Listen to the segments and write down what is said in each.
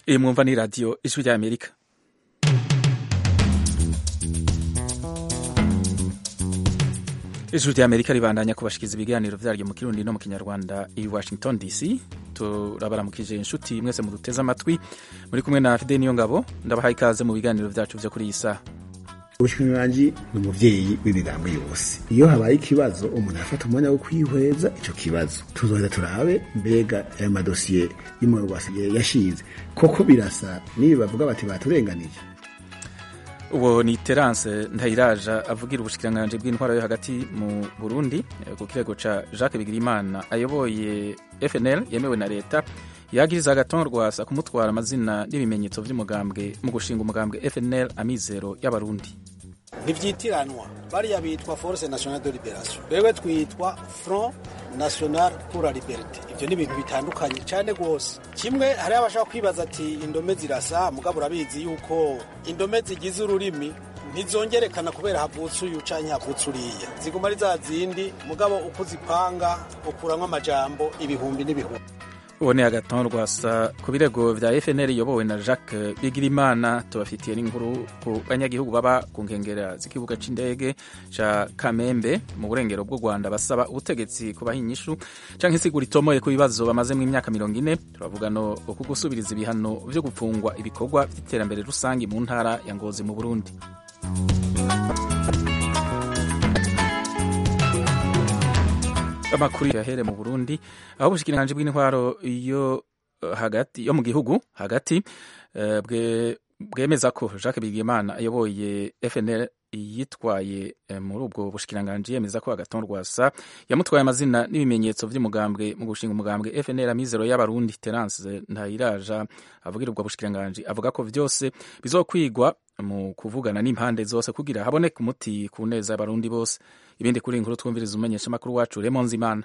iyi mwumva ni radiyo ijwi rya amerika ijwi rya amerika ribandanya kubashikiriza ibiganiro vyaryo mu kirundi no mu kinyarwanda i washington dc turabaramukije inshuti mwese muduteze amatwi muri kumwe na fide niyo ngabo ndabahaye ikaze mu biganiro vyacu vyo kuri iyi saha ubushikiranganji ni umuvyeyi w'imigambi yose iyo habaye ikibazo umuntu arafata umwanya wo kwihweza ico kibazo tuzoheza turabe mbega ayo madosiye y'umurwasi yashize koko birasa n'ibi bavuga bati baturenganije uwo ni terance ntayiraja avugira ubushikiranganji bw'intwaro yo hagati mu burundi ku kirego ca jacques bigirimana ayoboye fnl yemewe na leta yagiriza agaton rwasa kumutwara amazina n'ibimenyetso vy'umugambwe mu gushinga umugambwe fnl amizero y'abarundi ntivyitiranwa bariya bitwa force nationale de liberation wewe twitwa front national pour la liberté ivyo ni ibintu bitandukanye cane rwose kimwe hariho abashaka kwibaza ati indome zirasa mugabo urabizi yuko indome zigize ururimi ntizongerekana kubera havutse uyu canke havutse uriya ziguma ari za zindi mugabo uko uzipanga ukuramwo amajambo ibihumbi n'ibihumbi uwo ni agaton rwasa ku birego vya fnl iyobowe na jacques bigirimana tubafitiye n'inkuru ku banyagihugu baba ku nkengera z'ikibuga c'indege ca kamembe mu burengero bw'u rwanda basaba ubutegetsi kubaha inyishu canke isigura itomoye ku bibazo bamazemwo imyaka mirongo ine turavuga no ku gusubiriza ibihano vyo gupfungwa ibikorwa vy'iterambere rusangi mu ntara ya ngozi mu burundi amakuru yahere mu Burundi aho ubushikiranganji bw'intwaro yo hagati yo mu gihugu hagati uh, bwe bwemeza ko Jacques Bigimana ayoboye FNL yitwaye muri ubwo bushikiranganji yemeza ko agaton rwasa yamutwaye amazina n'ibimenyetso vy'umugambwe mu gushinga umugambwe FNL amizero y'abarundi Terence Ntayiraja avugira ubwo bushikiranganji avuga ko vyose bizokwigwa mu kuvugana n'impande zose kugira haboneke umuti ku neza y'abarundi bose ibindi kuri inkuru twumviriza umenyesha makuru wacu Raymond Zimana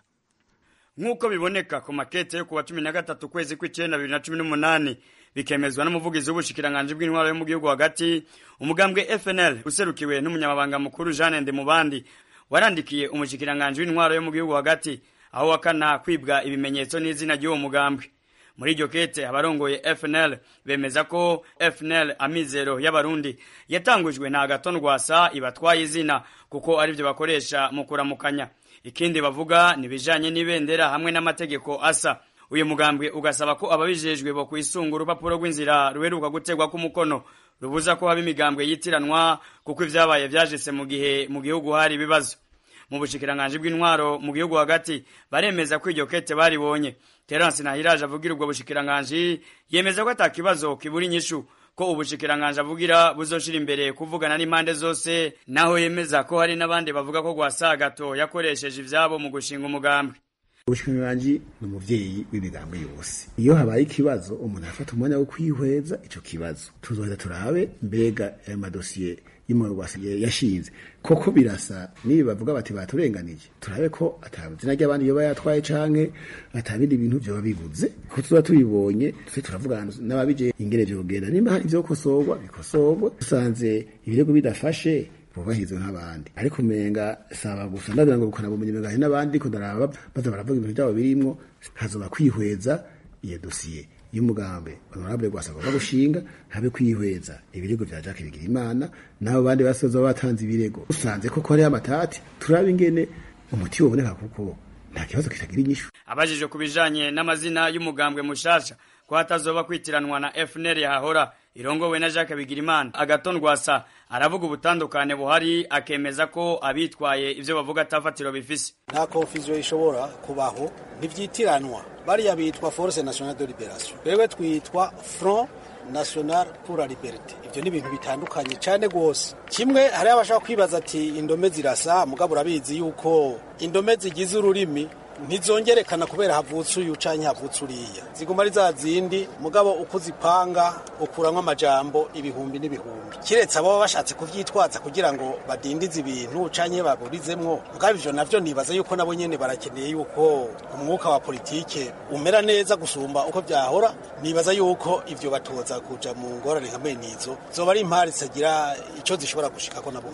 nk'uko biboneka ku makete yo kuwa cumi na gatatu kwezi kw'icenda bibiri na cumi n'umunani bikemezwa n'umuvugizi w'ubushikiranganji bw'intwaro yo mu gihugu hagati umugambwe FNL userukiwe n'umunyamabanga mukuru Jeanne Ndemubandi warandikiye umushikiranganji w'intwaro yo mu gihugu hagati aho wakana kwibwa ibimenyetso n'izina ry'uwo mugambwe muri iryo kete abarongoye FNL bemeza ko FNL amizero y'abarundi yatangujwe na Agaton Rwasa ibatwaye izina kuko arivyo bakoresha mu kuramukanya ikindi bavuga ni bijanye n'ibendera hamwe n'amategeko asa uyu mugambwe ugasaba ko ababijejwe bo kwisunga urupapuro rw'inzira ruheruka gutegwa k'umukono rubuza ko haba imigambwe yitiranwa kuko ivyabaye vyajese mu gihe mu gihugu hari ibibazo mu bushikiranganji bw'intwaro mu gihugu hagati baremeza ko iryo kete baribonye Terence Nahiraje avugira ubwo bushikiranganji yemeza ko atakibazo kibura inyishu ko ubushikiranganji avugira buzoshira imbere kuvugana n'impande zose naho yemeza ko hari n'abandi bavuga ko Gwasagato yakoresheje ivyabo mu gushinga umugambwe ubushikiranganji ni umuvyeyi w'imigambi yose iyo habaye ikibazo umuntu arafata umwanya wo kwihweza ico kibazo tuzoheza turabe mbega ayo madosiye y'umurwasi yashinze koko birasa nibi bavuga bati baturenganije turabe ko atabizina ry'abandi yoba yatwaye canke atabindi bintu vyoba bibuze ko tuba tubibonye tuse turavugana n'ababije ingene vyogenda nimba hari ivyokosorwa bikosorwe dusanze ibirego bidafashe bubahirizwe nk'abandi ariko umenga saba gusa ndagira ngo rukana bumenye menga n'abandi ko ndaraba baza baravuga ibintu byabo birimwo hazoba kwihweza iyo dosiye y'umugambe honorable gwasaba gushinga habe kwihweza ibirego vya Jacques Bigirimana nabo bandi basoza batanze ibirego usanze ko kore amatati turabe ingene umuti woboneka kuko nta kibazo kitagira inyishu abajije kubijanye n'amazina y'umugambwe mushasha ko hatazoba kwitiranwa na FNL yahahora irongowe na Jacques Bigirimana agaton rwasa aravuga ubutandukane buhari akemeza ko abitwaye ivyo bavuga atafatiro bifise nta confusion ishobora kubaho ntivyitiranwa bariya bitwa force nationale de liberation wewe twitwa front national pour la liberté ivyo ni ibintu bitandukanye cane rwose kimwe hariho abashaka kwibaza ati indome zirasa mugabo urabizi yuko indome zigize ururimi ntizongerekana kubera havutse uyu canke havutse uriya ziguma ari za zindi mugabo uko uzipanga ukuramwo amajambo ibihumbi n'ibihumbi kiretse abo baba bashatse kuvyitwaza kugira ngo badindize ibintu canke baburizemwo mugabo ivyo navyo nibaza yuko nabo nyene barakeneye yuko umwuka wa politike umera neza gusumba uko vyahora nibaza yuko ivyo batoza kuja mu ngorane nka menizo zoba ari impari zitagira ico zishobora gushikako nabo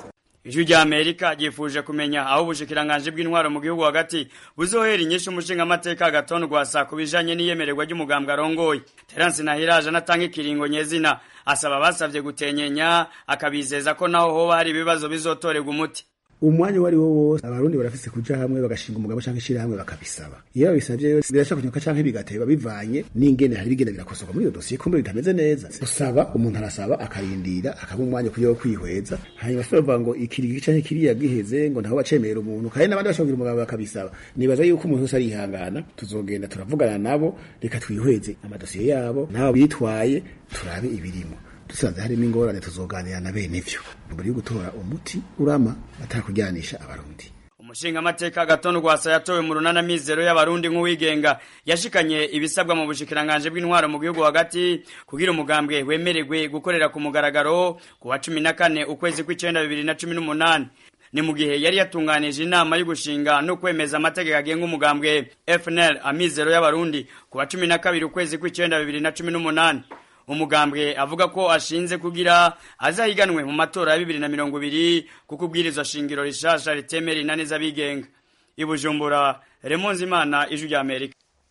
ijwi rya amerika ryifuje kumenya aho ubushikiranganje bw'intwaro mu gihugu hagati buzohera inyishu umushingamateka agatonda rwasa ku bijanye n'iyemererwa ry'umugambwe arongoye terence nahiraje anatanga ikiringo nyezina asaba abasavye gutenyenya akabizeza ko naho hoba hari ibibazo bizotorerwa umuti umwanya uwo ari wo wose abarundi barafise kuja hamwe bagashinga umugabo canke ishirahamwe bakabisaba iyo babisavye rero biraca kunyuka canke bigateba bivanye n'ingene hari bigenda birakosoka muri iyo dosiye kumbe bitameze neza usaba umuntu arasaba akarindira akaba umwanya kuyo kwihweza hanyuma se bavuga ngo ikirigi canke kiriya giheze ngo ntaho bacemera umuntu kandi n'abandi bashobora umugabo bakabisaba nibaza yuko umuntu wese arihangana tuzogenda turavugana nabo reka twihweze amadosiye yabo nabo bitwaye turabe ibirimo dusanze harimo ingorane tuzoganira na bene ivyo mbere yo gutora umuti urama atakuryanisha abarundi umushingamateka gatondo rwasa yatowe mu runana mizero y'abarundi nk'uwigenga yashikanye ibisabwa mu bushikiranganje bw'intwaro mu gihugu hagati kugira umugambwe wemererwe gukorera ku mugaragaro ku wa cumi na kane ukwezi kw'icenda bibiri na cumi n'umunani ni mu gihe yari yatunganije inama yo gushinga no kwemeza amategeko agenga umugambwe FNL amizero y'abarundi ku wa cumi na kabiri ukwezi kw'icenda bibiri na cumi n'umunani umugambwe avuga ko ashinze kugira azahiganwe mu matora ya bibiri na mirongo ibiri kuko ubwirizwa shingiro rishasha ritemera inani z'abigenga i bujumbura remonzi imana ijwi rya amerika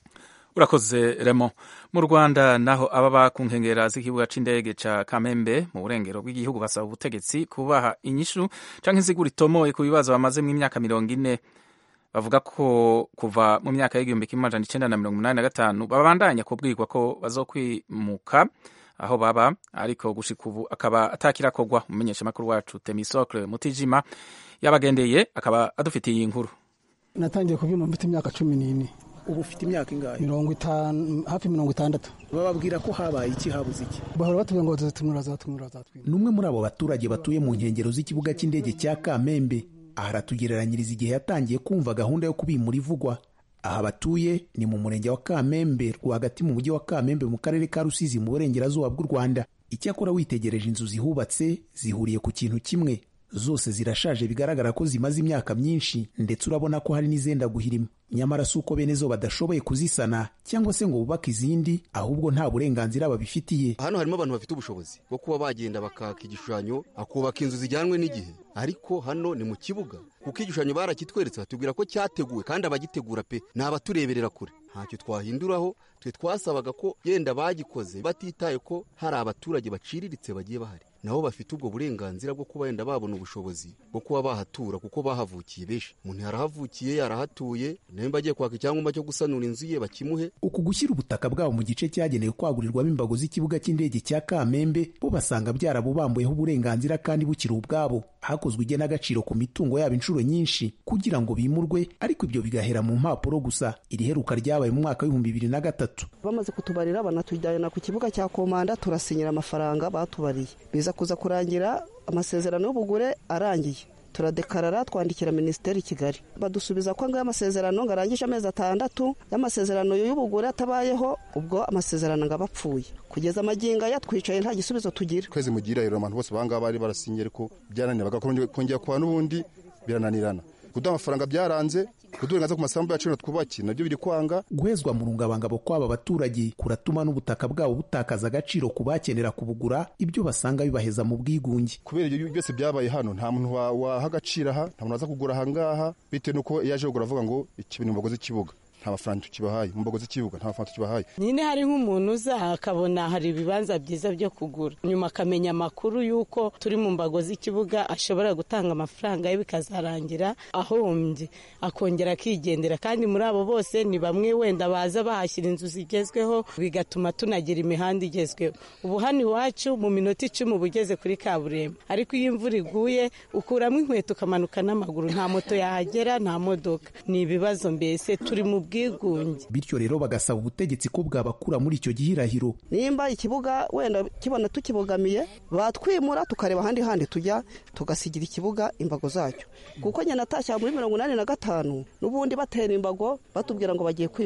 urakoze remo mu rwanda naho ababa ku nkengera z'ikibuga c'indege ca kamembe mu burengero bw'igihugu basaba ubutegetsi kubaha inyishu canke insiguro itomoye ku bibazo bamazemwo imyaka mirongo ine bavuga ko kuva mu myaka y'igihumbi kimwe amajana icenda na mirongo umunani na gatanu babandanya kubwirwa ko bazokwimuka aho baba ariko gushika ubu akaba atakirakorwa umumenyeshamakuru wacu temisokle mutijima yabagendeye akaba adufitiye iyi nkuru natangiye kubyuma mfite imyaka cumi n'ine ubu ufite imyaka ingahe mirongo itanu hafi mirongo itandatu bababwira ko habaye iki habuze iki bahora batubwira ngo bazatumura bazatumura bazatumura ni umwe muri abo baturage batuye mu nkengero z'ikibuga cy'indege cya kamembe aha aratugereranyiriza igihe yatangiye kumva gahunda yo kubimura ivugwa aha batuye ni mu murenge wa kamembe rwagati mu mujyi wa kamembe mu karere ka rusizi mu burengerazuba bw'u rwanda icyakora witegereje inzu zihubatse zihuriye ku kintu kimwe zose zirashaje bigaragara ko zimaze imyaka myinshi ndetse urabona ko hari n'izenda guhirima nyamara si uko bene zo badashoboye kuzisana cyangwa se ngo bubake izindi ahubwo nta burenganzira babifitiye hano harimo abantu bafite ubushobozi bwo kuba bagenda bakaka igishushanyo akubaka inzu zijyanwe n'igihe ariko hano ni mu kibuga kuko igishushanyo barakitweretse batubwira ko cyateguwe kandi abagitegura pe ni abatureberera kure ntacyo twahinduraho twe twasabaga ko yenda bagikoze batitaye ko hari abaturage baciriritse bagiye bahari nabo bafite ubwo burenganzira bwo kuba wenda babona ubushobozi bwo kuba bahatura kuko bahavukiye benshi umuntu yarahavukiye yarahatuye nimba agiye kwaka icyangombwa cyo gusanura inzu ye bakimuhe uku gushyira ubutaka bwabo mu gice cyagenewe kwagurirwamo imbago z'ikibuga cy'indege cya kamembe bo basanga byarabubambuyeho uburenganzira kandi bukiri ubwabo hakozwe igenagaciro ku mitungo yabo inshuro nyinshi kugira ngo bimurwe ariko ibyo bigahera mu mpapuro gusa iri heruka ryabaye mu mwaka w'ibihumbi bibiri na gatatu bamaze kutubarira banatujyana ku kibuga cya komanda turasinyira amafaranga batubariye biza kuza kurangira amasezerano y'ubugure arangiye turadekarara twandikira minisiteri i kigali badusubiza ko ngayo amasezerano ngo arangije amezi atandatu y'amasezerano y'ubugure atabayeho ubwo amasezerano ngo aba apfuye kugeza amagingo aya twicaye nta gisubizo tugira kwezi mugira rero abantu bose bangaba bari barasinye ariko byaranira bakongera kuba n'ubundi birananirana kuduha amafaranga byaranze kuduha ku masambu yacu twubaki nabyo biri kwanga guhezwa mu rungabangabo kw'aba baturage kuratuma n'ubutaka bwabo butakaza agaciro ku bakenera kubugura ibyo basanga bibaheza mu bwigunge kubera ibyo byose byabaye hano nta muntu waha agaciro aha nta muntu waza kugura aha ngaha bitewe n'uko yaje kugura avuga ngo ikibintu mbago z'ikibuga nta mafaranga tukibahaye mu mbago z'ikibuga nta mafaranga tukibahaye nyine hari nk'umuntu uza akabona hari ibibanza byiza byo kugura nyuma akamenya amakuru y'uko turi mu mbago z'ikibuga ashobora gutanga amafaranga ye bikazarangira ahombye akongera akigendera kandi muri abo bose ni bamwe wenda baza bahashyira inzu zigezweho bigatuma tunagira imihanda igezweho ubu hano iwacu mu minota icumi uba ugeze kuri kaburimbo ariko iyo imvura iguye ukuramo inkweto ukamanuka n'amaguru nta moto yahagera nta modoka ni ibibazo mbese turi mu bwigunge bityo rero bagasaba ubutegetsi ko bwabakura muri icyo gihirahiro nimba ikibuga wenda kibona tukibogamiye batwimura tukareba ahandi handi tujya tugasigira ikibuga imbago zacyo kuko nyine natashya muri mirongo inani na gatanu n'ubundi batera imbago batubwira ngo bagiye kwimuka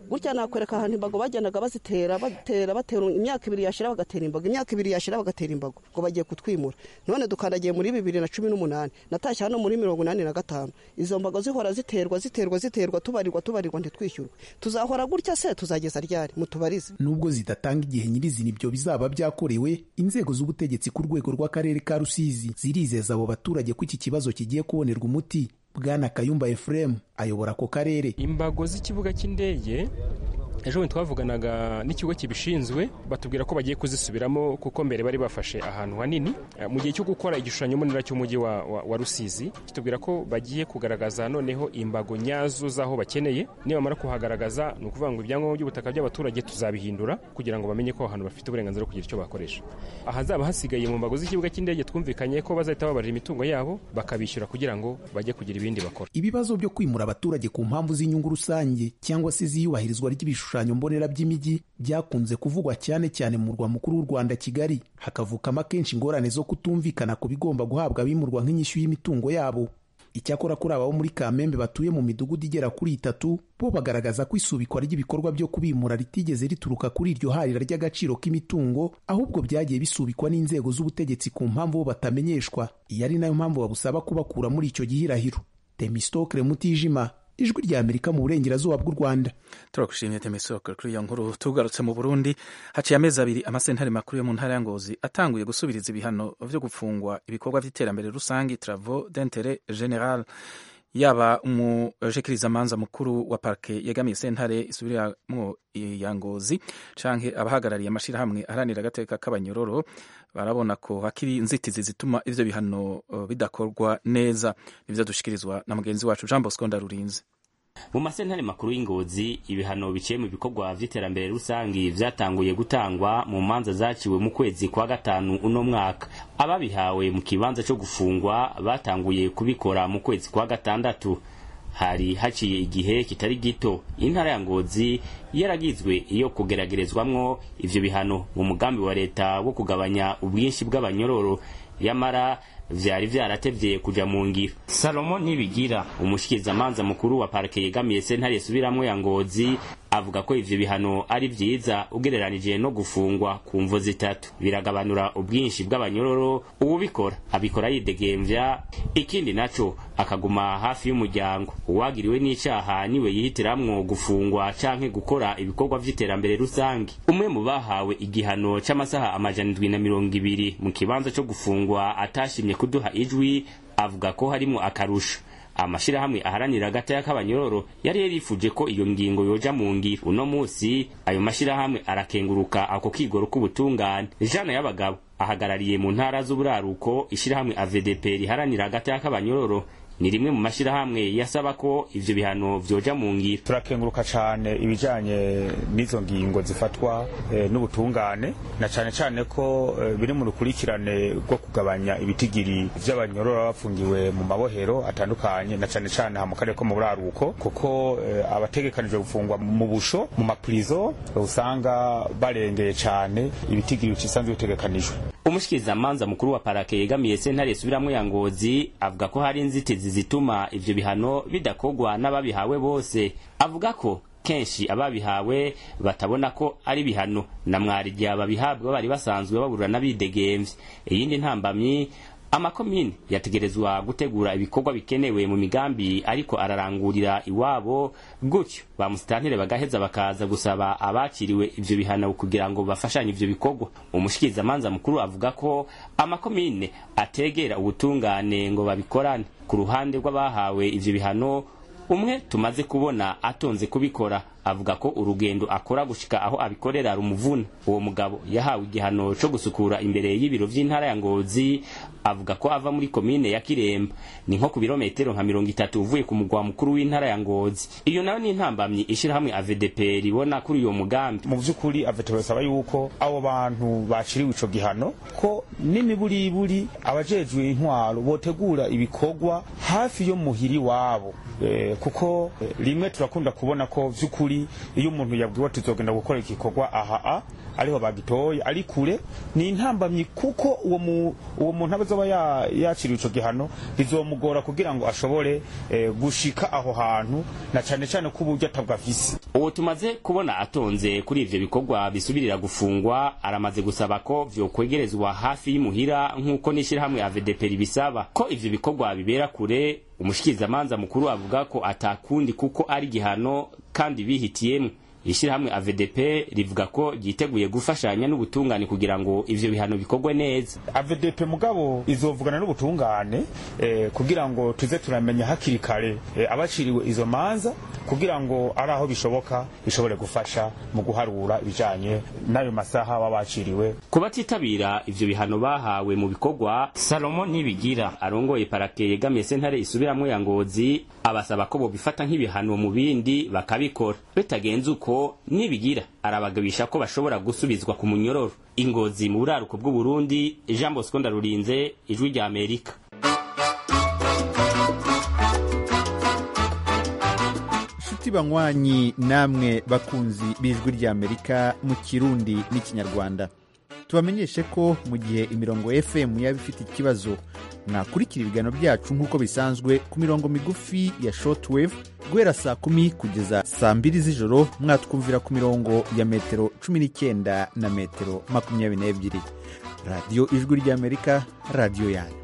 gutya nakwereka ahantu imbago bagendaga bazitera batera batera imyaka ibiri yashira bagatera imbago imyaka ibiri yashira bagatera imbago ngo bagiye kutwimura none dukandagiye muri bibiri na cumi n'umunani natashye hano muri mirongo inani na gatanu izo mbago zihora ziterwa ziterwa ziterwa tubarirwa tubarirwa ntitwishyurwe tuzahora gutya se tuzageza ryari mutubarize nubwo zidatanga igihe nyirizina ibyo bizaba byakorewe inzego z'ubutegetsi ku rwego rw'akarere ka rusizi zirizeza abo baturage ko iki kibazo kigiye kubonerwa umuti bwana kayumba efuremu ayobora ako karere imbago z'ikibuga cy'indege ejo bundi twavuganaga n'ikigo kibishinzwe batubwira ko bagiye kuzisubiramo kuko mbere bari bafashe ahantu hanini mu gihe cyo gukora igishushanyo mbonera cy'umujyi wa, wa, wa rusizi kitubwira ko bagiye kugaragaza noneho imbago nyazo z'aho bakeneye nibamara kuhagaragaza ni ukuvuga ngo ibyangombwa by'ubutaka by'abaturage tuzabihindura kugira ngo bamenye ko aho hantu bafite uburenganzira bwo kugira icyo bakoresha ahazaba hasigaye mu mbago z'ikibuga cy'indege twumvikanye ko bazahita babarira imitungo yabo bakabishyura kugira ngo bajye kugira ibindi bakora ibibazo byo kwimura abaturage ku mpamvu z'inyungu rusange cyangwa se z'iyubahirizwa ry'ibishushanyo ibishushanyo mbonera by'imijyi byakunze kuvugwa cyane cyane mu murwa mukuru w'u Rwanda Kigali hakavukamo akenshi ingorane zo kutumvikana ku bigomba guhabwa abimurwa nk'inyishyu y'imitungo yabo icyakora kuri aba bo muri Kamembe batuye mu midugudu igera kuri itatu bo bagaragaza ko isubikwa ry'ibikorwa byo kubimura ritigeze rituruka kuri iryo harira ry'agaciro k'imitungo ahubwo byagiye bisubikwa n'inzego z'ubutegetsi ku mpamvu bo batamenyeshwa iyi ari nayo mpamvu babusaba kubakura muri icyo gihirahiro Temistokle Mutijima ijwi rya amerika mu burengerazuba bw'u rwanda turagushimiye temisoko kuri iyo nkuru tugarutse mu burundi haciye amezi abiri amasentare makuru yo mu ntara ya ngozi atanguye gusubiriza ibihano byo gufungwa ibikorwa by'iterambere rusange travaux d'interet general yaba umushikirizamanza mukuru wa parke yegamiye sentare isubiramwo ya ngozi canke abahagarariye amashirahamwe aharanira agateka k'abanyororo barabona ko hakiri inzitizi zituma ivyo bihano uh, bidakorwa neza nivyo dushikirizwa na mugenzi wacu Jean Bosco Ndarurinze mu masentare makuru y'ingozi ibihano biciye mu bikorwa vy'iterambere rusangi vyatanguye gutangwa mu manza zaciwe mu kwezi kwa gatanu uno mwaka ababihawe mu kibanza co gufungwa batanguye kubikora mu kwezi kwa gatandatu hari haciye igihe kitari gito intara ya ngozi yaragizwe iyo kugeragerezwamwo ivyo bihano mu mugambi wa leta wo kugabanya ubwinshi bw'abanyororo yamara vyari vyaratevye kuja mu ngiro salomo nibigira umushikirizamanza mukuru wa parike yegamiye sentare isubiramwo ya ngozi avuga ko ivyo bihano ari vyiza ugereranije no gufungwa ku mvo zitatu biragabanura ubwinshi bw'abanyororo uwubikora abikora yidegemvya ikindi naco akaguma hafi y'umuryango uwagiriwe n'icaha niwe yihitiramwo gufungwa canke gukora ibikorwa vy'iterambere rusange umwe mu bahawe igihano c'amasaha amajana indwi na mirongo ibiri mu kibanza co gufungwa atashimye kuduha ijwi avuga ko harimo akarusho amashirahamwe aharanira agataya k'abanyororo yari yarifuje ko iyo ngingo yoja mu ngiro uno musi ayo mashirahamwe arakenguruka ako kigoro k'ubutungane jana y'abagabo ahagarariye mu ntara z'uburaruko ishirahamwe AVDP riharanira agataya k'abanyororo ni rimwe mu mashirahamwe yasaba ko ivyo bihano vyoja mu ngiro turakenguruka cane ibijanye n'izo ngingo zifatwa e, n'ubutungane na cane cane ko e, biri mu rukurikirane rwo kugabanya ibitigiri vy'abanyorora bafungiwe mu mabohero atandukanye na cane cane ha mu karere ko mu buraruko kuko e, abategekanijwe gufungwa mu busho mu maprizo usanga barengeye cane ibitigiri bisanzwe bitegekanijwe umushikirizamanza mukuru wa parake yegamiye sentare isubiramwo ya ngozi avuga ko hari inzitizi zituma ivyo bihano bidakogwa n'ababihawe bose avuga ko kenshi ababihawe batabona ko ari bihano na mwarya babihabwa bari basanzwe baburana bidegemvye iyindi ntambamyi amakomine yategerezwa gutegura ibikorwa bikenewe mu migambi ariko ararangurira iwabo gutyo ba musitantire bagaheza bakaza gusaba abakiriwe ivyo bihano kugira ngo bafashanye ivyo bikorwa umushikirizamanza mukuru avuga ko amakomine ategera ubutungane ngo babikorane ku ruhande rw'abahawe ivyo bihano umwe tumaze kubona atonze kubikora avuga ko urugendo akora gushika aho abikorera rumuvuna uwo mugabo yahawe igihano co gusukura imbere y'ibiro vy'intara ya ngozi avuga ko ava muri komine ya kiremba ni nko ku birometero nka mirongo itatu uvuye ku mugwa mukuru w'intara ya ngozi iyo nayo ni intambamyi ishirahamwe avdp ribona kuri uyo mugambi mu vy'ukuri avdp basaba yuko abo bantu baciriwe ico gihano ko n'imiburiburi abajejwe intwaro botegura ibikorwa hafi yo muhiri wabo e, kuko e, rimwe turakunda kubona ko vy'ukuri by'ukuri iyo umuntu yabwiwe ati uzogenda gukora igikorwa aha a ariho bagitoye ari kure ni intambamyi kuko uwo mu uwo muntu abazoba ya- yaciriwe ico gihano bizomugora kugira ngo ashobore eh, gushika aho hantu na cane cane ko uburyo atabwafise uwo tumaze kubona atonze kuri ivyo bikorwa bisubirira gufungwa aramaze gusaba ko vyokwegerezwa hafi y'imuhira nk'uko n'ishirahamwe ya VDP ribisaba ko ivyo bikorwa bibera kure umushikirizamanza mukuru avuga ko atakundi kuko ari igihano kandi bihitiyemwo ishirahamwe AVDP rivuga ko ryiteguye gufashanya n'ubutungane kugira ngo ivyo bihano bikorwe neza AVDP mugabo izovugana n'ubutungane eh, kugira ngo tuze turamenya hakiri kare eh, abaciriwe izo manza kugira ngo ari aho bishoboka bishobore gufasha mu guharura ibijanye n'ayo masaha baba baciriwe ku batitabira ivyo bihano bahawe mu bikorwa salomo nibigira arongoye parake yegamiye sentare isubiramwo ya ngozi abasaba ko bobifata nk'ibihano mu bindi bakabikora bitagenze uko nibigira arabagabisha ko bashobora gusubizwa ku munyororo ingozi mu buraruko bw'uburundi jean bosco ndarurinze ijwi rya amerika nshuti banywanyi namwe bakunzi b'ijwi ry'amerika mu kirundi n'ikinyarwanda tubamenyeshe ko mu gihe imirongo fm yaba ifite ikibazo mwakurikira ibiganiro byacu nk'uko bisanzwe ku mirongo migufi ya shortwave guhera saa kumi kugeza saa mbiri z'ijoro mwatwumvira ku mirongo ya metero cumi n'icyenda na metero makumyabiri n'ebyiri radiyo ijwi ry'amerika radiyo yanyu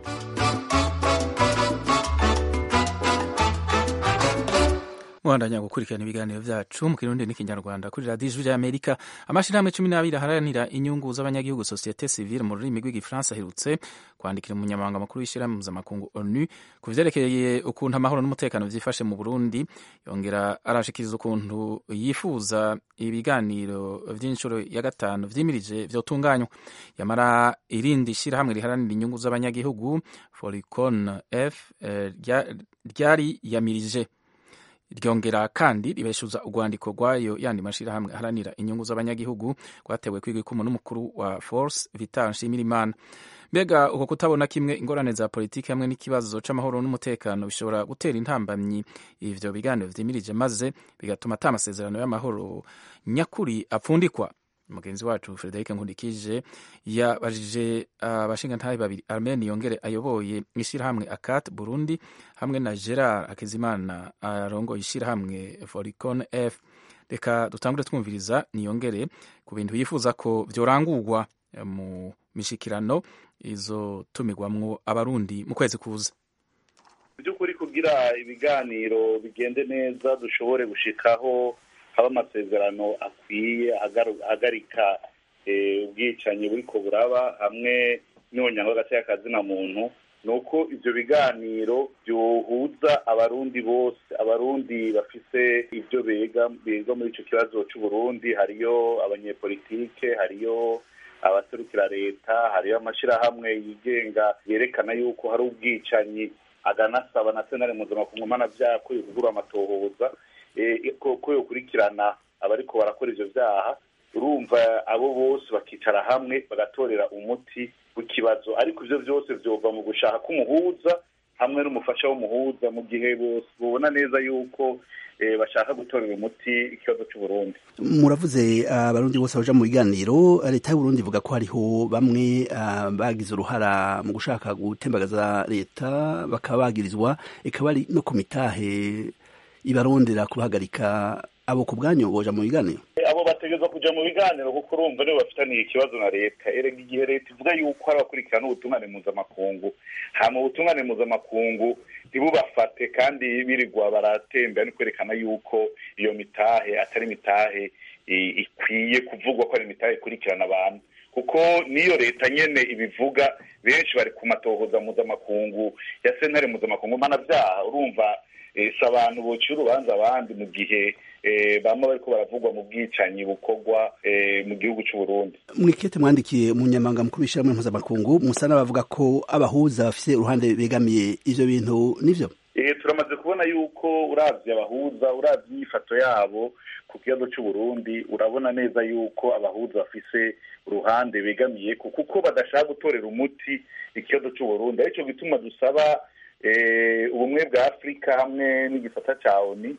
muhandanya gukurikirana ibiganiro byacu mu kirundi n'ikinyarwanda kuri radiyo ijwi ry'amerika amashirahamwe cumi n'abiri aharanira inyungu z'abanyagihugu sosiyete sivile mu rurimi rw'igifaransa aherutse kwandikira umunyamabanga mukuru w'ishyirahamwe mpuzamakungu onu ku vyerekeye ukuntu amahoro n'umutekano vyifashe mu burundi yongera arashikiriza ukuntu yifuza ibiganiro vy'inshuro ya gatanu vyimirije vyotunganywa yamara irindi shirahamwe riharanira inyungu z'abanyagihugu foricon f eh, rya- ryari yamirije ryongera kandi ribeshuza urwandiko rwayo yandi mashirahamwe aharanira inyungu z'abanyagihugu rwatewe kwiga ikumu n'umukuru wa force vital nshimirimana mbega uko kutabona kimwe ingorane za politiki hamwe n'ikibazo c'amahoro n'umutekano bishobora gutera intambamyi ivyo biganiro vyimirije maze bigatuma ata amasezerano y'amahoro nyakuri apfundikwa mugenzi wacu Frederic Nkundikije yabajije abashingantahe babiri Armeni yongere ayoboye ishirahamwe Akat Burundi hamwe na Gerard Hakizimana arongoye ishirahamwe Foricon F reka dutangure twumviriza niyongere ku bintu yifuza ko vyorangurwa mu mishikirano izotumirwamwo abarundi mu kwezi kuza by'ukuri kugira ibiganiro bigende neza dushobore gushikaho haba amasezerano akwiye ahagaru- ahagarika eh, ubwicanyi buriko buraba hamwe n'ubunyanga hagati y'akazina muntu ni uko ivyo biganiro byohuza abarundi bose abarundi bafise ivyo bega bega muri ico kibazo c'uburundi hariyo abanyepolitike hariyo abaserukira leta hariyo amashirahamwe yigenga yerekana yuko hari ubwicanyi aganasaba na senare mpuzamakungu mpanavyaha ko yokugura amatohoza eh, ko ko yokurikirana abariko barakora ivyo vyaha urumva abo bose bakicara hamwe bagatorera umuti w'ikibazo ariko ivyo vyose vyova mu gushaka k'umuhuza hamwe n'umufasha w'umuhuza mu gihe bose bobona neza yuko eh, bashaka gutorera umuti ikibazo c'uburundi muravuze abarundi bose baja mu biganiro leta y'uburundi ivuga ko hariho bamwe ah, bagize uruhara mu gushaka gutembagaza leta bakaba bagirizwa ikaba ari no ku mitahe ibarondera kubahagarika abo ku bwanyu boja mu biganiro abo bategerezwa kuja mu biganiro kuko urumva nibo bafitaniye ikibazo na leta erega igihe leta ivuga yuko hari abakurikirana ubutungane mpuzamakungu hama ubutungane mpuzamakungu ntibubafate kandi birirwa baratembera ni kwerekana yuko iyo mitahe atari mitahe i- ikwiye kuvugwa ko ari imitahe ikurikirana abantu kuko niyo leta nyene ibivuga benshi bari ku matohoza mpuzamakungu ya sentare mpuzamakungu mpanavyaha urumva eh, si abantu bocira urubanza abandi mu gihe eh, bamwe bariko baravugwa mu bwicanyi bukorwa eh, mu gihugu c'uburundi mwikete mwandikiye umunyamabanga mukuru w'ishyirahamwe mpuzamakungu musa n'abavuga ko abahuza bafise uruhande begamiye ivyo bintu nivyo Eh, turamaze kubona yuko uravye abahuza uravye inyifato yabo ku kibazo c'uburundi urabona neza yuko abahuza bafise uruhande begamiye ku- kuko badashaka gutorera umuti ikibazo c'uburundi arico gituma dusaba eh, ubumwe bwa afurika hamwe n'igisata ca oni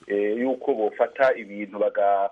yuko bofata ibintu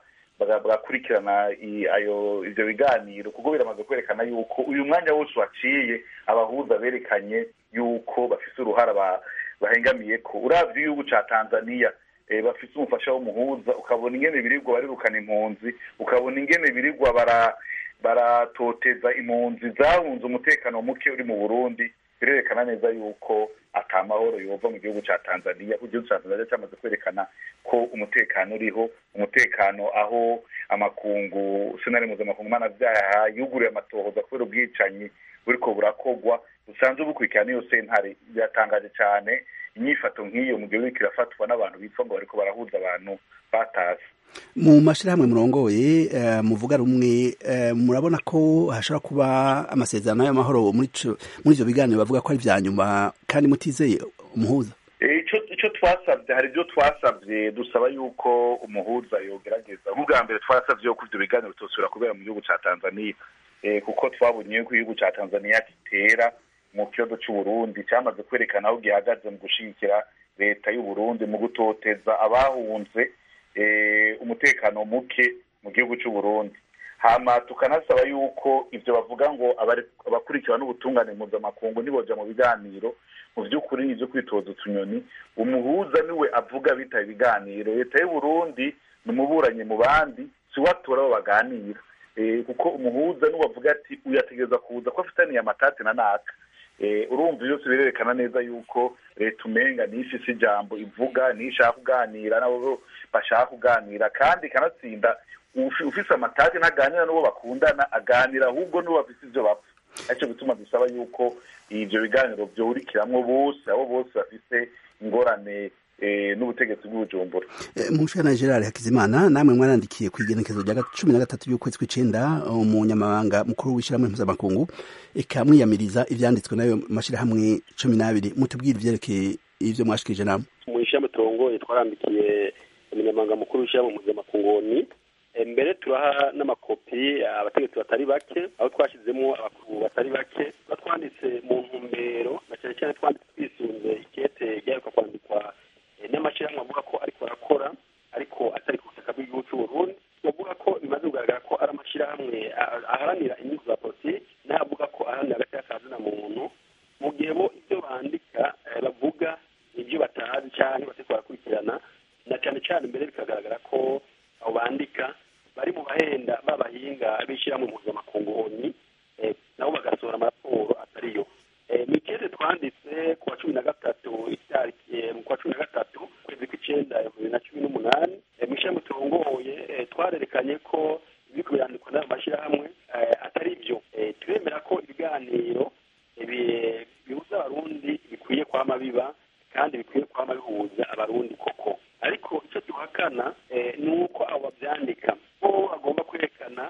bagakurikirana ayo ibyo biganiro kuko biramaze kwerekana yuko uyu mwanya wose waciye abahuza berekanye yuko bafise uruhara bahengamiye ko urabye igihugu ca tanzania bafise umufasha w'umuhuza ukabona ingene birirwa barirukana impunzi ukabona ingene birirwa bara baratoteza impunzi zahunze umutekano muke uri mu burundi birerekana neza yuko ata mahoro yova mu gihugu ca tanzania ku gihugu ca tanzania cyamaze kwerekana ko umutekano uriho umutekano aho amakungu senari mpuzamakungu mpanavyaha yuguriye amatohoza kubera ubwicanyi buriko burakogwa busanzwe bukurikirana iyo sentare biratangaje cane inyifato nk'iyo mu gihugu kirafatwa n'abantu bitwa ngo bariko barahuza abantu batase mu mashyirahamwe murongoye muvuga rumwe murabona ko hashobora kuba amasezerano y'amahoro muri ibyo biganiro bavuga ko ari ibya nyuma kandi mutizeye umuhuza icyo twasabye hari ibyo twasabye dusaba yuko umuhuza yogerageza nk'ubwa mbere twasabye yuko ibyo biganiro bitosubira kubera mu gihugu cya tanzania kuko twabonye yuko igihugu cya tanzania gitera mu kibazo cy'uburundi cyamaze kwerekana aho gihagaze mu gushyigikira leta y'uburundi mu gutoteza abahunze umutekano muke mu gihugu cy'u Burundi hama tukanasaba yuko ibyo bavuga ngo abakurikirana n'ubutungane mpuzamakungu niboja mu biganiro mu by'ukuri ni ibyo kwitoza utunyoni umuhuza niwe avuga bitaba ibiganiro leta y'u Burundi ni umuburanyi mu bandi si we atora abo baganira kuko umuhuza niwe avuga ati uyategereza kuza ko afitaniye amatati na naka urumva byose birerekana neza yuko leta umenga niyo ifise ijambo ivuga niyo ishaka kuganira nabo bashaka kuganira kandi ikanatsinda ufise amatati ntaganira n'uwo bakundana aganira ahubwo n'uwo bafise ivyo bapfa aricyo gituma dusaba yuko ivyo biganiro vyurikiramwo bose abo bose bafise ingorane n'ubutegetsi bw'ubujumbura mushana gerard hakizimana namwe mwarandikiye ku igenekezo rya cumi na gatatu y'ukwezi kw'icenda umunyamabanga mukuru w'ishyirahamwe mpuzamakungu eka mwiyamiriza ivyanditswe n'ayo mashyirahamwe cumi n'abiri mutubwire ivyerekeye ivyo mwashikirije namwe mu ishyirahamwe turongoye twarandikiye umunyamabanga mukuru w'ishyirahamwe mpuzamakungu ni mbere turaha n'amakopi abategetsi batari bake aho twashyizemo abakuru batari bake tuba twanditse mu ntumbero na cyane cyane twanditse twisunze ikete ryaheruka kwandikwa n'amashyirahamwe avuga ko ariko arakora ariko atari ku butaka bw'igihugu cy'u Burundi bavuga ko bimaze kugaragara ko ari amashyirahamwe aharanira inyungu za politiki n'avuga ko aharanira agati kazina muntu mu gihe bo ibyo bandika bavuga ibyo batazi cyangwa batari barakurikirana na cyane cyane mbere bikagaragara ko abo bandika bari mu bahenda b'abahinga b'ishyirahamwe mpuzamakungu oni nabo bagasohora amaraporo atariyo ni ikeze twanditse ku wa cumi na gatatu itariki ku wa cumi na gatatu ukwezi kw'icyenda bibiri na cumi n'umunani mu ishyirahamwe turongoye twarerekanye ko ibiriko birandikwa n'ayo mashyirahamwe atari byo turemera ko ibiganiro bihuza abarundi bikwiye kwama biba kandi bikwiye kwama bihuza abarundi koko ariko icyo duhakana ni uko abo babyandika bo bagomba kwerekana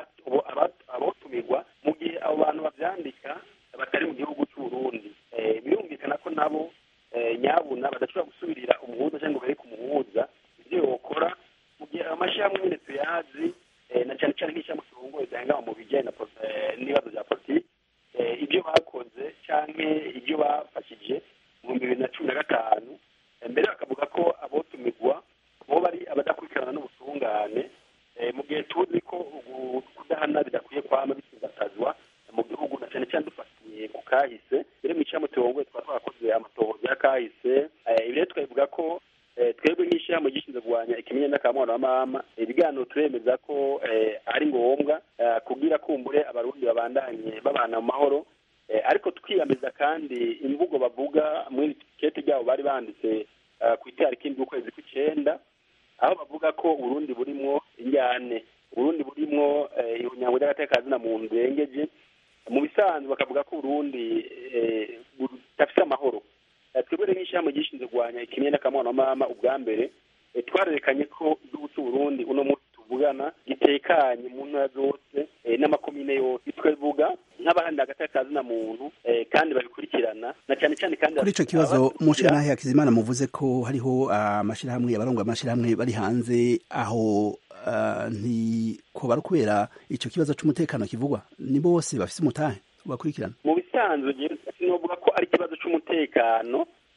abotumirwa mu gihe abo bantu babyandika batari mu gihugu cy'uburundi birumvikana ko nabo nyabuna badashobora gusubirira umuhuza cyangwa bereke umuhuza ibyo yokora mu gihe amashyirahamwe nyine tuyazi na cyane cyane nk'ishyirahamwe turongoye zihangama mu bijyanye n'ibibazo bya politiki ibyo bakoze cyangwa ibyo bafashije mu bihumbi bibiri na cumi na gatanu mbere bakavuga ko abotumirwa bo bari abadakurikirana n'ubutungane mu gihe tuzi ko kudahana bidakwiye kwama bisigatazwa mu gihugu na cyane cyane dufatiye ku kahise rero mu ishyirahamwe turongoye twaba twarakoze amatohoza ya kahise ibi rero tukabivuga ko twebwe nk'ishyirahamwe gishinzwe kurwanya ikimenye n'akamwana wa mama ibiganiro turemeza ko ari ngombwa kubwira kumbure abarundi babandanye babana mu mahoro ariko twiyameza kandi imvugo bavuga muri kete ryabo bari banditse ku itariki indwi ukwezi kw'icyenda aho bavuga ko uburundi burimwo injyane uburundi burimwo ihunyango ry'agatekazina mu ndengeje mu bisanzwe bakavuga ko uburundi budafite amahoro twebwe rero nk'ishyirahamwe gishinzwe kurwanya ikimwe n'akamwana mama ubwa mbere twarerekanye ko igihugu cy'uburundi uno munsi tuvugana gitekanye mu ntara zose n'amakomine yose twavuga nk'abahanira agatekazina muntu kandi babikurikirana na cyane cyane kandi kuri icyo kibazo mushira hakizimana muvuze ko hariho amashyirahamwe abarongo amashyirahamwe bari hanze aho ntikoba ari kubera icyo kibazo cy'umutekano kivugwa ni bose bafite umutahe bakurikirana mu bisanzwe sinovuga ko ari ikibazo cy'umutekano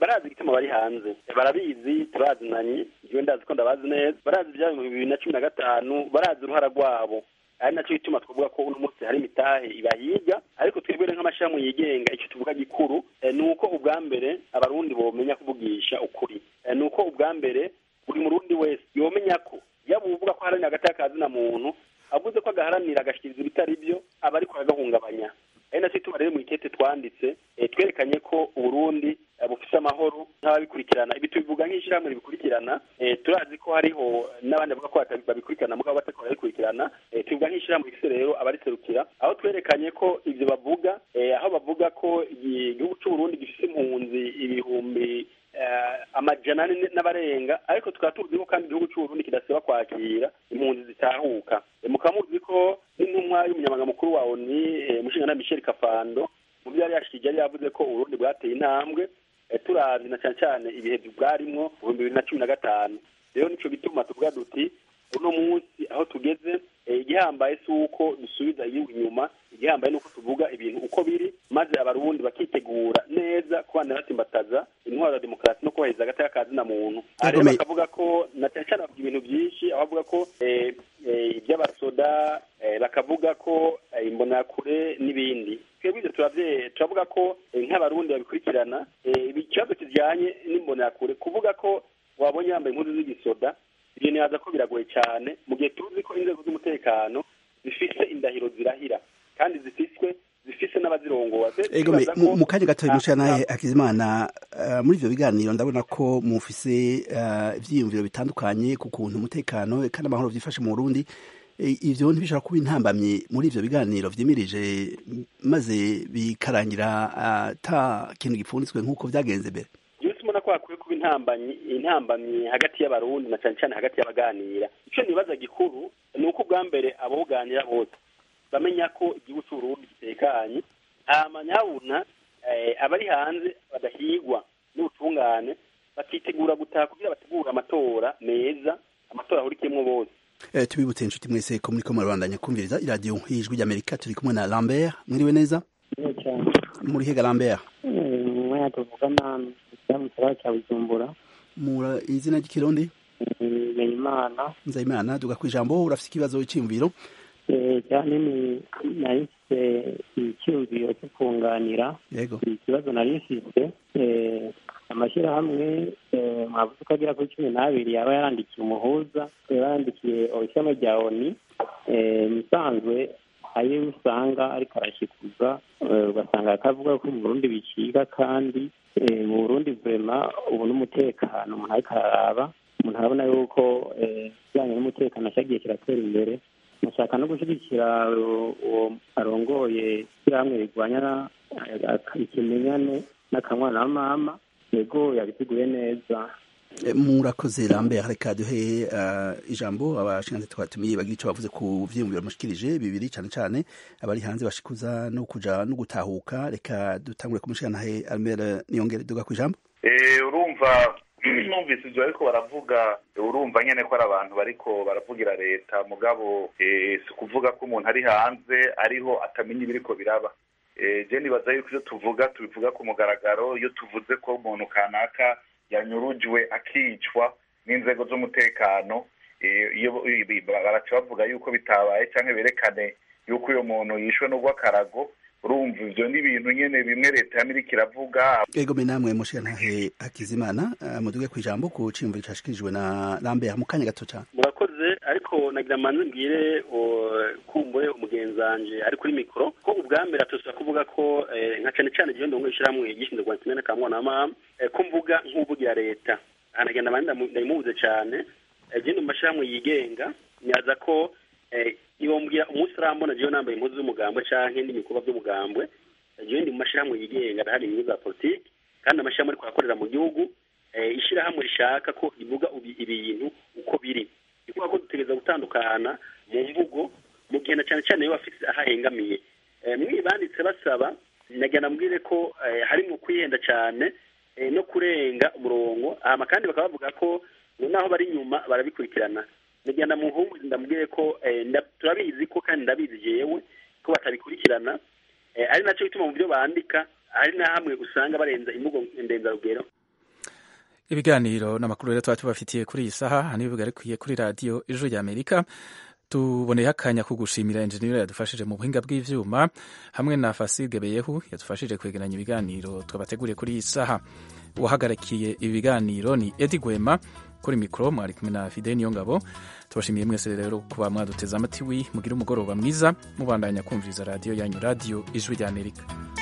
barazi igituma bari hanze barabizi turazinanye igihe ndazi ko ndabazi neza barazi ibyabaye mu bibiri na cumi na gatanu barazi uruhara rwabo ari nacyo gituma twavuga ko uno munsi hari imitahe ibahiga ariko twebwe nk'amashami yigenga icyo tuvuga gikuru ni uko ubwa mbere abarundi bomenya kuvugisha ukuri ni uko ubwa mbere buri murundi wese yomenya ko yaba uvuga ko aharanira agati na muntu avuze ko agaharanira agashyikiriza ibitari byo aba ariko aragahungabanya ari nacyo ituma rero mu ikete twanditse twerekanye ko uburundi bufite amahoro nk'ababikurikirana ibi tubivuga nk'ishyirahamwe ribikurikirana turazi ko hariho n'abandi bavuga ko babikurikirana mugabo batako barabikurikirana tubivuga nk'ishyirahamwe rifite rero abariserukira aho twerekanye ko ibyo bavuga aho bavuga ko igihugu cy'uburundi gifite impunzi ibihumbi amajana ane n'abarenga ariko tukaba tuzi ko kandi igihugu cy'uburundi kidasiba kwakira impunzi zitahuka mukaba muzi ko n'intumwa y'umunyamabanga mukuru wa oni umushinga michel kafando mu byo yari yashikije yari yavuze ko uburundi bwateye intambwe turazi na cyane cyane ibihe bwarimwo mu bihumbi bibiri na cumi na gatanu rero nico gituma tuvuga duti uno munsi aho tugeze igihambaye si uko dusubiza igihugu inyuma igihambaye ni uko tuvuga ibintu uko biri maze abarundi bakitegura neza kubana basimbataza intwaro ya demokarasi no kubahiriza agateka ka zina muntu rero bakavuga ko na cyane cyane bavuga ibintu byinshi aho bavuga ko iby'abasoda bakavuga ko imbonakure n'ibindi twebwe ibyo turavuga ko nk'abarundi babikurikirana ikibazo kijyanye n'imbonakure kuvuga ko wabonye yambaye impuzu z'igisoda ibyo ntibaza ko biragoye cyane mu gihe tuzi ko inzego z'umutekano zifise indahiro zirahira kandi zifiswe zifise n'abazirongoza mu kanya gato mushya nawe hakizimana muri ibyo biganiro ndabona ko mufise ibyiyumviro bitandukanye ku kuntu umutekano kandi amahoro byifashe mu burundi ibyo ntibishobora kuba intambamyi muri ibyo biganiro byimirije maze bikarangira ata kintu gipfunditswe nk'uko byagenze mbere mbona ko hakwiye kuba intambamyi intambamyi hagati y'abarundi na cyane cyane hagati y'abaganira icyo nibaza gikuru ni uko ubwa mbere abawuganira bose bamenya ko igihugu cy'uburundi gitekanye amanyabuna abari hanze badahigwa n'ubutungane bakitegura gutaha kugira bategure amatora meza amatora ahurikiyemo bose tubibutse inshuti mwese ko muri ko murabandanya kumviriza iradiyo y'ijwi ry'amerika turi kumwe na lambert mwiriwe neza muri hega lambert umwanya tuvugana mu kiraro cya bujumbura mura izina ry'ikirundi nzeyimana nzeyimana duga ku ijambo urafite ikibazo cy'imviro cyane ni nari mfite icyumviro cyo kunganira yego ikibazo nari mfite amashyirahamwe mwavuze ko agera kuri cumi n'abiri yaba yarandikiye umuhuza yaba yarandikiye ishami rya oni musanzwe ayo usanga ariko arashikuza ugasanga akavuga ko mu burundi biciga kandi mu burundi vurema ubu n'umutekano umuntu ariko araraba umuntu arabona yuko ikijyanye n'umutekano cyagiye kiratera imbere mushaka no gushyigikira uwo arongoye ishyirahamwe rirwanya ikimenyane n'akanwana na mama yego yabiteguye neza murakoze rambe reka duhe ijambo abashinzwe twatumiye bagira icyo bavuze ku vyiyumviro mushikirije bibiri cyane cyane abari hanze bashikuza no kuja no gutahuka reka dutangure kumushikantahe Albert Niyongere duga ku ijambo urumva numvise ibyo ariko baravuga urumva nyene ko ari abantu bariko baravugira leta mugabo si ukuvuga ko umuntu ari hanze ariho atamenya ibiriko biraba je nibaza yuko iyo tuvuga tubivuga ku mugaragaro iyo tuvuze ko umuntu kanaka yanyurujwe akicwa n'inzego z'umutekano baraca bavuga yuko bitabaye cyangwa berekane yuko uyo muntu yishwe n'urw'akarago urumva ivyo ni ibintu nyene bimwe leta yamirika iravuga ego me namwe mushikantahe hakizimana muduge ku ijambo ku ciyumviro cashikirijwe na lambert mu kanya gato cane murakoze ariko nagira manze mbwire kumbure umugenzanje ari kuri mikoro ko ubwa mbere atosa kuvuga ko nka cane cane igihe ndongo ishyirahamwe gishinzwe rwanda kimwe n'akamwana na mama ko mvuga nk'uvugira leta anagenda manda ndayimubuze cane je mu mashyirahamwe yigenga nyaza ko ibombwira umunsi urambona jewe nambaye impuzu z'umugambwe canke n'indi bikorwa by'umugambwe jewe ndi mu mashyirahamwe yigenga ndahari inyungu za politiki kandi amashyirahamwe ariko arakorera mu gihugu ishyirahamwe rishaka ko rivuga ibintu uko biri ni kuvuga ko dutegereza gutandukana mu mvugo mu gihe na cyane cyane iyo bafite aho ahengamiye mwibanditse basaba nagira mbwire ko harimo kwihenda cyane no kurenga umurongo hama kandi bakaba bavuga ko naho bari inyuma barabikurikirana nagenda mu nkungu ndamubwire ko turabizi ko kandi ndabizi jewe ko batabikurikirana ari nacyo bituma mu byo bandika hari na hamwe usanga barenza imvugo ndenzarugero ibiganiro n'amakuru rero tuba tubafitiye kuri iyi saha hano bigarukiye kuri radiyo ijwi rya amerika tuboneye akanya ko gushimira enjeniyeri yadufashije mu buhinga bw'ivyuma hamwe na fasige beyehu yadufashije kwegeranya ibiganiro twabateguriye kuri iyi saha uwahagarikiye ibi biganiro ni edi gwema kuri mikoro mwari kumwe na fide niyo ngabo tubashimiye mwese rero kuba mwaduteze amatwi mugire umugoroba mwiza mubandanya kumviriza radiyo yanyu radiyo ijwi rya amerika